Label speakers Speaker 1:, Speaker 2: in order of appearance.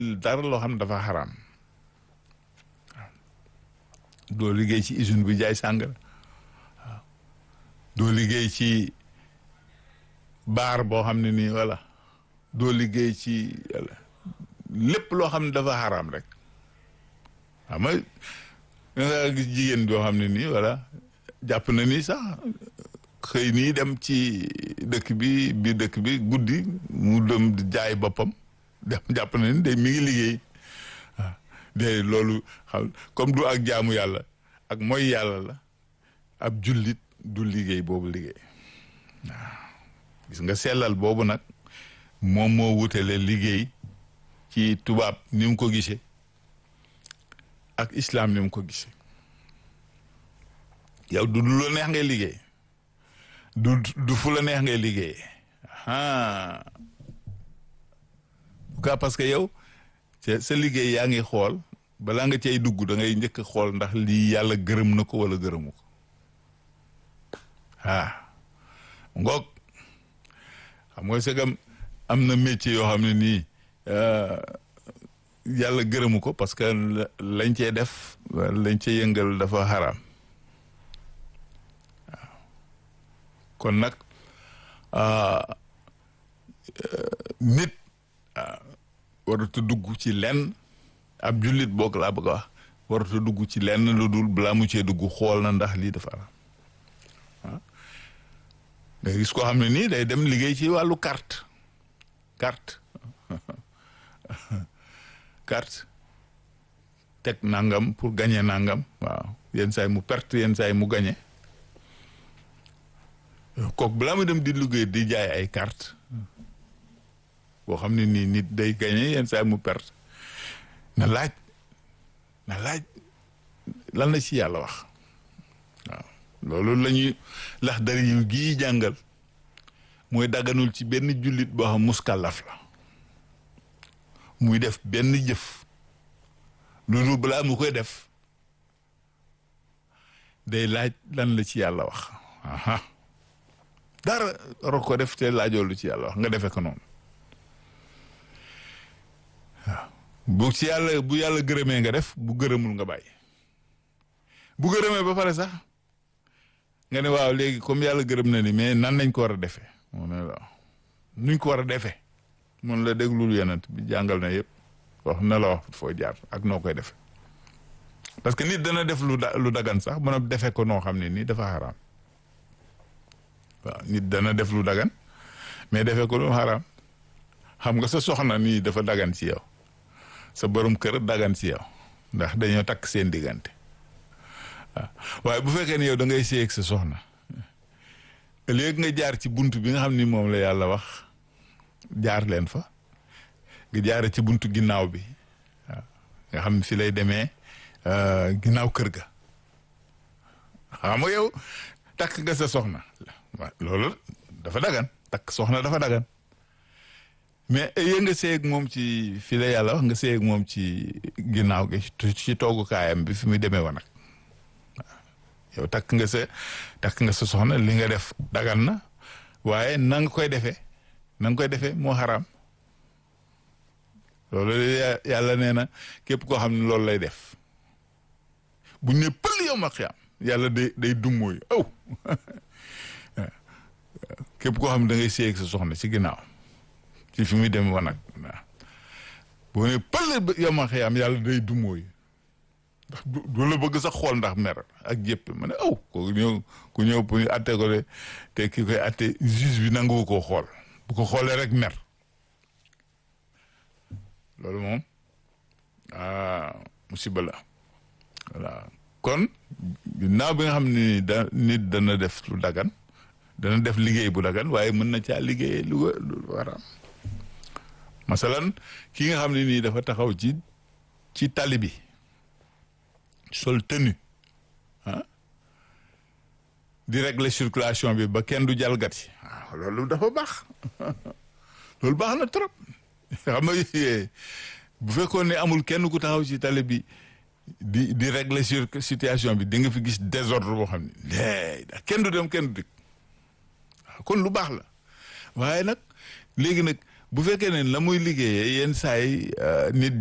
Speaker 1: dara loo xam ne dafa xaraam doo liggéey ci usine bu jaay sàngara waaw doo liggéey ci baar boo xam ne nii voilà doo liggéey ci lépp loo xam ne dafa xaraam rek xam nga nga gis jigéen boo xam ne nii voilà jàpp na ni sax xëy nii dem ci dëkk bi biir dëkk bi guddi mu dem jaay boppam dem jàpp na ni day mi ngi liggéey waaw de loolu xam comme du ak jaamu yàlla ak mooy yàlla la ab jullit du liggéey boobu liggéey waaw gis nga sellal boobu nag moom moo wutale liggéey ci tubaab ni mu ko gisee ak islam ni mu ko gisee yow du du la neex ngay liggéey du du fu la neex ngay liggéey ah pourquoi parce que yow sa liggéey yaa ngi xool balaa nga cay dugg da ngay njëkk a xool ndax lii yàlla gërëm na ko wala gërëmu ko ah ngoog xam nga segam am na métier yoo xam ne nii yàlla gërëmu ko parce que lañ cee def lañ cee yëngal dafa xaraam waaw kon nag nit waratu dugg ci lenn ab jullit boog laa bëgg a wax waratu dugg ci lenn lu dul balaa mu cee dugg xool na ndax lii dafa xaraam waaw nga gis koo xam ne nii day dem liggéey ci wàllu carte carte carte teg nangam pour gagner nangam waaw yenn saay mu perte yenn saay mu gagner kooku balaa mu dem di liggéey di jaay ay carte boo xam ne nii nit day gagner yenn saay mu perte na laaj na laaj lan la ci yàlla wax waaw loolu la ñuy lax dari yu gii jàngal mooy daganul ci benn jullit boo xam muskàllaf la muy def benn jëf loolu balaa mu koy def day laaj lan la ci yàlla wax aha dara war ko def te laajoo lu ci yàlla wax nga defe ko noonu waaw bu ci yàlla bu yàlla gërëmee nga def bu gërëmul nga bàyyi bu gërëmee ba pare sax nga ne waaw léegi comme yàlla gërëm na ni mais nan lañ ko war a defee mu ne la nuñ ko war a defee mun la déglul yonent bi jàngal na yëpp wax na la wax foo jaar ak noo koy defee parce que nit dana def lu da lu dagan sax mën a defee ko noo xam ne nii dafa xaraam waaw nit dana def lu dagan mais defee ko lu xaraam xam nga sa soxna nii dafa dagan ci yow sa borom kër dagan ci yow ndax dañoo takk seen diggante waaw waaye bu fekkee ne yow da ngay séy ak sa soxna léegi nga jaar ci bunt bi nga xam ni moom la yàlla wax jaar leen fa nga jaare ci buntu ginnaaw bi waaw nga xam ne fi lay demee ginnaaw kër ga xam nga yow takk nga sa soxna waaw loolu dafa dagan takk soxna dafa dagan mais yéen nga seeg moom ci fi la yàlla wax nga seeg moom ci ginnaaw gi ci toogukaayam bi fi muy demee woon nag yow takk nga sa takk nga sa soxna li nga def dagan na waaye na nga koy defee na nga koy defee moo xaraam loolu yàlla nee na képp koo xam ne loolu lay def buñ ne pël yow ma xiyaam yàlla day day dummóoyu aw képp koo xam ne da ngay séy ak sa soxna ci ginnaaw ci fi muy dem wanag waaw boo ne pël yow ma xiyaam yàlla day dummóoyu ndax du la bëgg sax xool ndax mer ak jëpp ma ne aw kooku ñëw ku ñëw pour ñu atte ko de te ki koy atte juge bi nanguwu koo xool bu ko xoolee rek mer loolu moom ah musiba la voilà kon ginnaaw bi nga xam ne da nit dana def lu dagan dana def liggéey bu dagan waaye mën na caa liggéey lu lu waraam masalan ki nga xam ne nii dafa taxaw ci ci tali bi sol tenue ah di régler circulation bi ba kenn du jalgati waaw loolu dafa baax loolu baax na trop xam nga bu fekkoon ne amul kenn ku taxaw ci tali bi di di régler sur situation bi di nga fi gis désordre boo xam ne léegi kenn du dem kenn du dikk waaw kon lu baax la waaye nag léegi nag bu fekkee ne la muy liggéeyee yenn saa yi nit